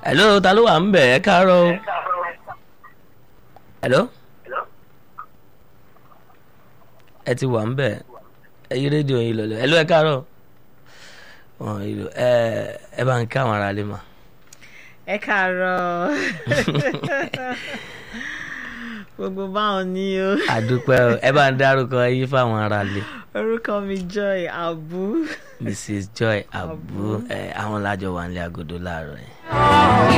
hello ta ló wà ń bẹ̀ ẹ káàárọ̀ o. hello. ẹ ti wà ń bẹ̀ ẹ yí rédíò yín lọlẹ hello ẹ káàárọ̀ wọn ìlú ẹ ẹ bá ń ká àwọn ará lè mà. ẹ káàárọ̀ gbogbo báwọn ni o àdúpẹ́ o ẹ bá ń dárúkọ yín fáwọn ará lè. orúkọ mi Joy Abu. mrs joy abu ẹ àwọn lájọ wà nílé agodo láàárọ̀ yẹn.